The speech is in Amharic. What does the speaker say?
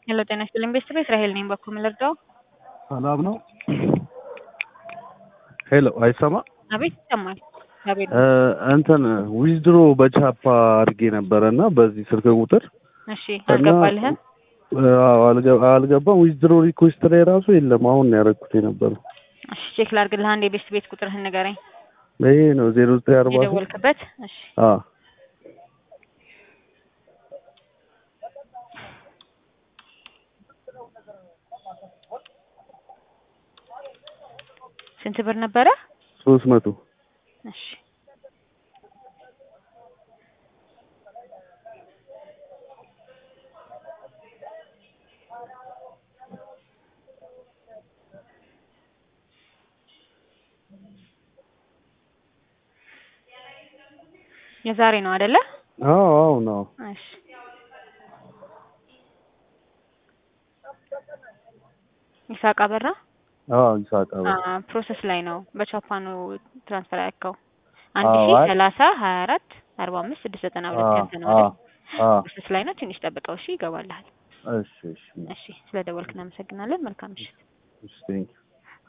ሄሎ ጤና ይስጥልኝ ቤተሰብ እስራኤል ነኝ። በኩል ልርዳው? ሰላም ነው። ሄሎ አይሰማ አቤት ይሰማል። አቤት እ እንትን ዊዝድሮ በቻፓ አድርጌ ነበረ እና በዚህ ስልክ ቁጥር እሺ፣ አልገባልህም? አዎ፣ አልገ- አልገባም። ዊዝድሮ ሪኩዌስት ላይ ራሱ የለም። አሁን ነው ያደረኩት የነበረው። እሺ፣ ቼክ ላድርግልህ። አንድ የቤት ቤት ቁጥርህን ንገረኝ። ይሄ ነው ዜሮ ዘጠኝ አርባ ሶስት የደወልክበት? እሺ፣ አዎ ስንት ብር ነበረ? ሶስት መቶ እሺ የዛሬ ነው አይደለ? አዎ አዎ ነው እሺ ይሳቅ አበራ አዎ ይሳቅ አበራ አ ፕሮሰስ ላይ ነው። በቻፓ ነው ትራንስፈር ያልከው። አንድ አዎ፣ ሺህ አይ- ሰላሳ ሀያ አራት አርባ አምስት ስድስት ዘጠና ሁለት አዎ ያንተ ነው አዎ አይደል? አዎ ፕሮሰስ ላይ ነው። ትንሽ ጠብቀው። እሺ ይገባልሃል። እሺ እሺ እሺ ስለ ደወልክ እናመሰግናለን። መልካም ምሽት። እሺ ቴንኪው